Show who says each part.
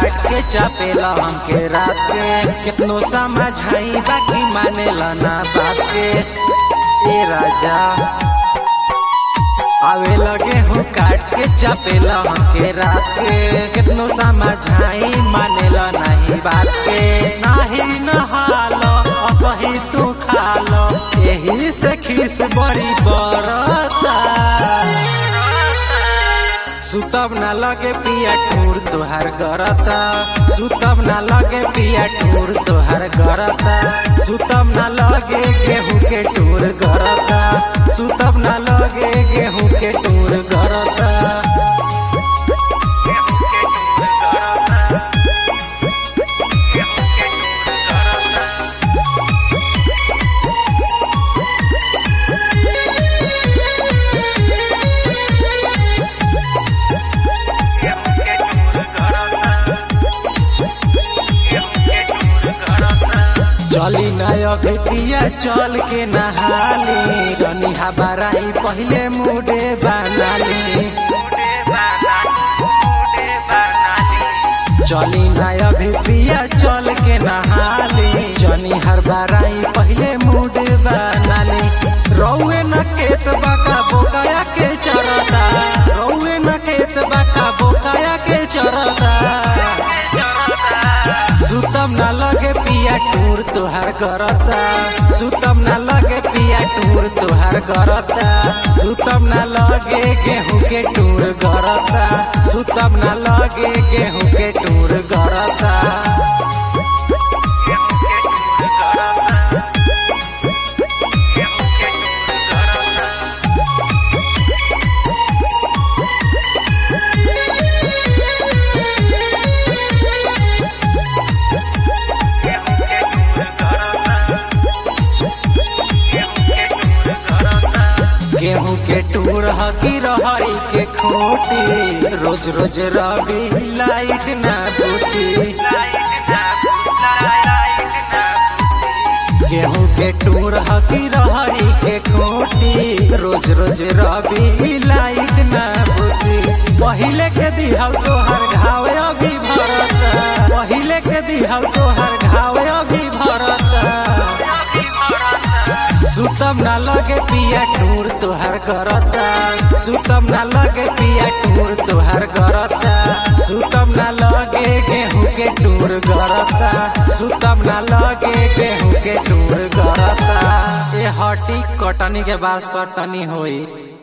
Speaker 1: काट के चापेला हमके रात के कितनो समझाई बाकी मानेला ना बात के ए राजा आवे लगे हूँ काट के चापेला हमके रात के कितनो समझाई मानेला नहीं बात के नाही नहालो असही तू खालो यही से खीस बड़ी बरता सुतब ना लगे पिया टूर तोहार गरता सुतब ना लगे पिया टूर तोहार गरता सुतब ना लगे गेहूं के टूर गरता सुतब ना लगे गेहूं के टूर गरता चली नय भेटिया चल के नहाली रनी हबाराई पहले मुडे बनाली चली नय भेटिया चल के नहाली जनी हर बाराई पहले मुडे बनाली रौए न केत बाका बोकाया के चरता रौए न केत बाका बोकाया के चरता सुतम ना लगे पिया टूर तोहार करता सुतम ना लगे पिया टूर तोहार करता सुतम ना लगे गेहूं के टूर करता सुतम ना लगे गेहूं के टूर करता गेहूं के टूर हकी रहरी के खोटी रोज रोज रवि लाइट ना बूती गेहूं के टूर हकी रहरी के खोटी रोज रोज रवि लाइट ना बूती पहिले के दिहल तोहर घाव अभी भरता पहिले के दिहल तोहर घाव अभी भरता सुतम ना लगे पिया टूर तोहार करता सुतम ना लगे पिया टूर तोहार करता सुतम ना लगे गेहूं के टूर करता सुतम ना लगे गेहूं के टूर करता ए हटी कटनी के बाद सटनी होई